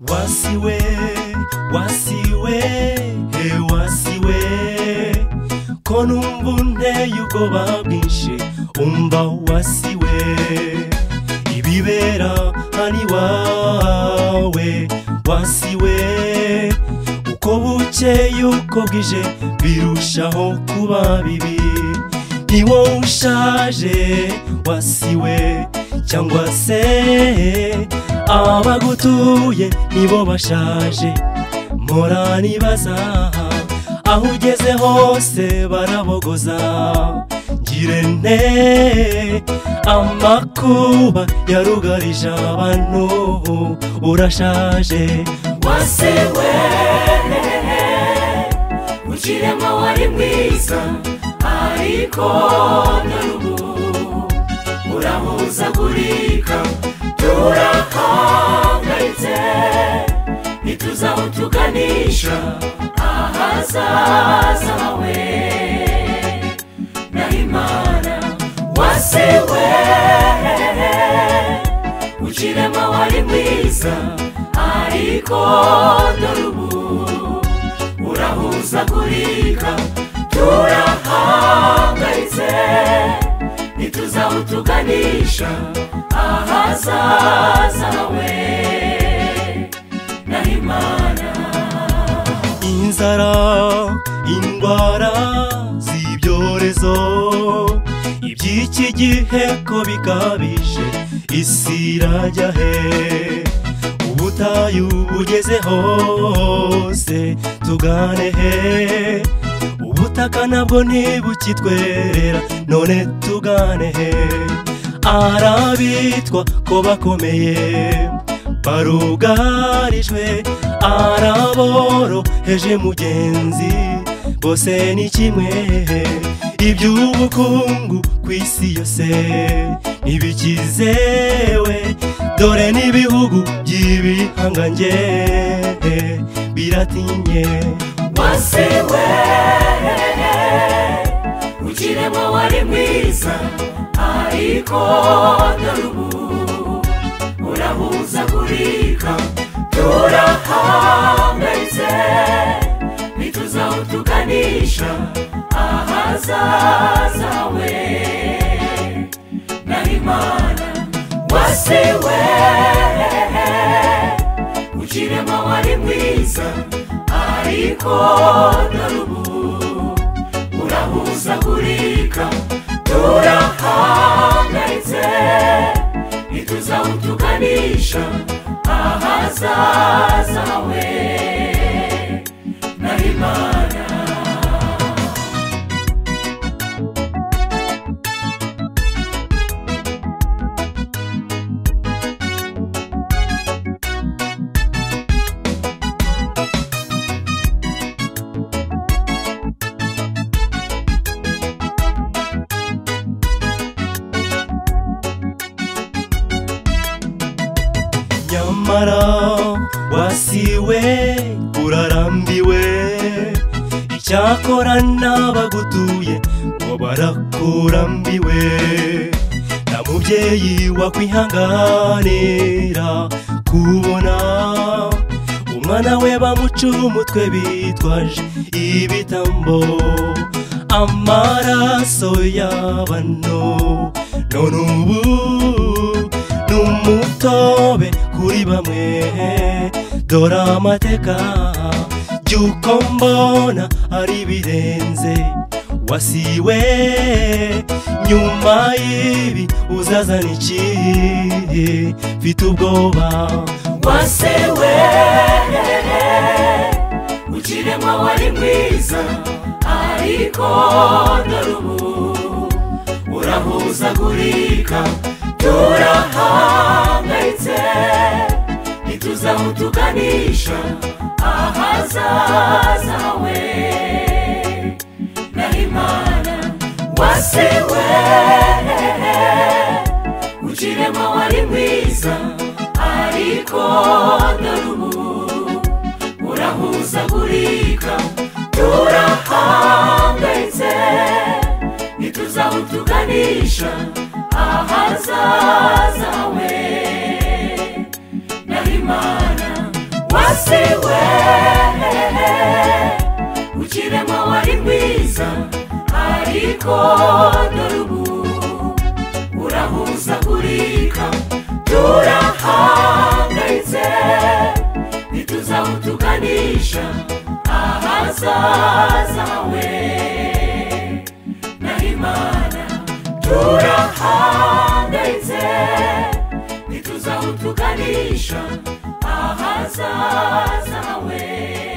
wasiwe wasiwe he wasiwe ko numva unteye ubwoba bwinshi umva wasiwe ibibera hano iwawe wasiwe uko bukeye uko bwije birushaho kuba bibi ni wowe ushaje wasiwe cyangwa se abagutuye nibo bashaje mpora nibaza aho ugeze hose barabogoza ngire nte amakuba yarugarije abantu urashaje wasewe ukirema wari mwiza ariko na n'ubu urahuzagurika turahangayitse ntituzi aho tuganisha ahazaza hawe na imana wasewe ukirema wari mwiza ariko dore ubu urahuzagurika turahangayitse ntituzi aho tuganisha ahazaza hawe na imana inzara indwara z'ibyorezo iby'iki gihe ko bikabije isi irajya he ubutayu bugeze hose tugane he ubutaka nabwo ntibukitwerera none tugane he arabitwa ko bakomeye barugarijwe araboroheje mugenzi bose ni kimwe iby'ubukungu ku isi yose ntibikizewe dore n'ibihugu by'ibihangange biratinye wasewe ukirema wari mwiza ariko dore ubu urahuzagurika turahangayitse ntituzi aho tuganisha ahazaza hawe na imana wasewe ukirema wari mwiza ariko dore ubu urahuzagurika turahangayitse ntituzi aho tuganisha ahazaza hawe na imana nyamara wasiwe urarambiwe icyakora n'abagutuye ngo barakurambiwe nta mubyeyi wakwihanganira kubona umwana we bamuca umutwe bitwaje ibitambo amaraso y'abano none ubu n'umutobe kuri bamwe dore amateka by'uko mbona ari birenze wasiwe nyuma y'ibi uzazana iki mfite ubwoba wasewe ukirema wari mwiza ariko dore ubu urahuzagurika turahangayitse ntituzi aho tuganisha ahazaza hawe na imana wasewe ukirema wari mwiza ariko dore ubu urahuzagurika turahangayitse ntituzi aho tuganisha ahazaza hawe na imana ariko dore ubu urahuzagurika turahangayitse ntituzahutuganisha ahazaza hawe na imana turahangayitse ntituzahutuganisha ahazaza hawe